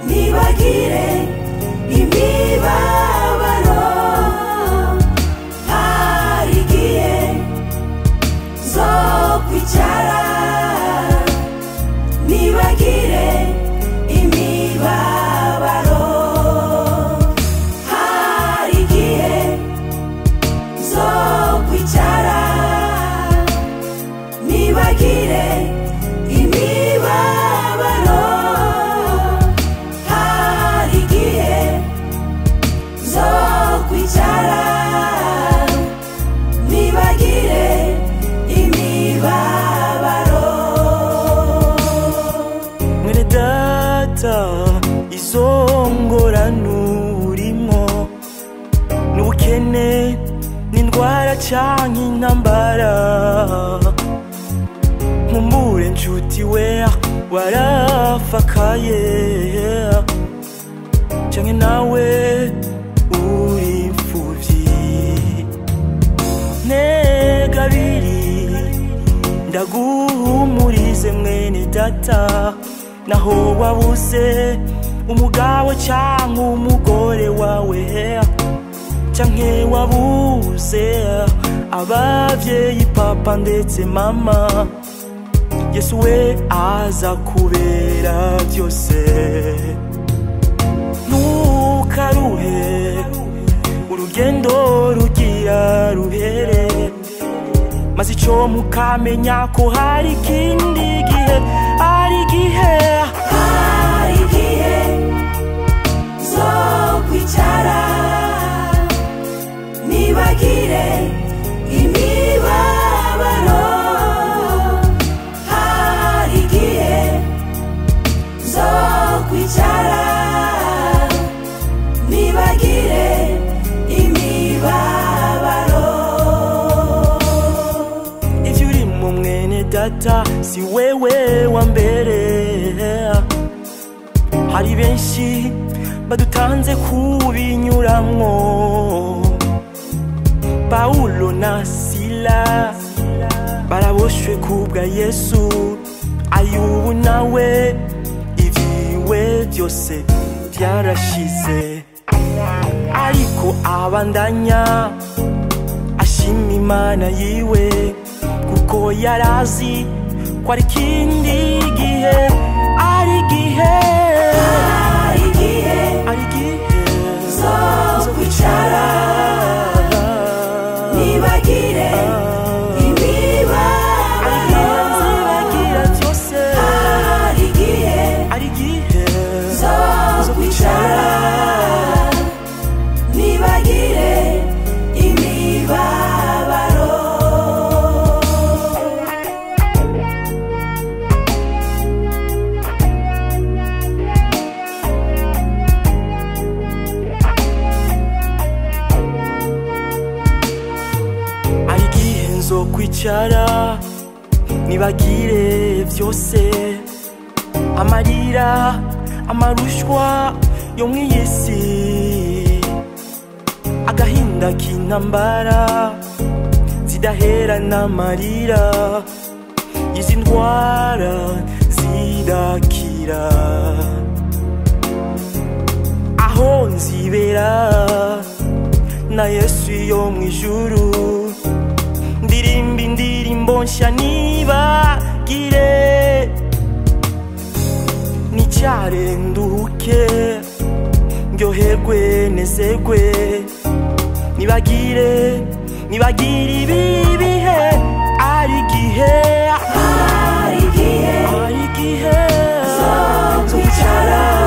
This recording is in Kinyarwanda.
bibagire imibabaro hari igihe zo kwicara nibagire imibabaro hari igihe zo kwicara nibagire imibabaro hari igihe zo kwicara nibagire imibabaro mwene data izo ngorane urimo n'ubukene n'indwara cyangwa intambara nkumbure nshuti we warafakaye cyangwa nawe uri imfubyi negabiri ndaguhumurize mwene data naho wabuze umugabo cyangwa umugore wawe canke wabuze abavyeyi papa ndetse mama yesu we aza kubera byose ntukaruhe urugendo rugira ruhere maze icyo mukamenya ko hari ikindi gihe hari igihe hari igihe zo kwicara nibagire imibabaro hari igihe zo kwicara nibagire imibabaro ibyo uri mu mwene data si wewe wa mbere hari benshi badutanze kubinyuramwo pawulo na sila baraboshwe kubwa yesu ayubu nawe ibyiwe byose byarashize ariko abandanya ashima imana yiwe kuko yari azi ko ari ikindi gihe ari igihe hari igihe ari igihe zo kwicara nibagire imibabaro Zibagira byose. hari igihe Ari igihe zo kwicara nibagire imibabaro ari igihe nzo kwicara nibagire byose amarira amarushwa yo mu iyi si agahinda k'intambara zidahera n'amarira izi ndwara zidakira aho nzibera na yesu yo mu ijuru ndirimba indirimbo nshya nibagire nicyare nduhuke ndyoherwe nezerwe nibagire nibagire ibi bihe ari igihe hari igihe ari igihe zo kwicara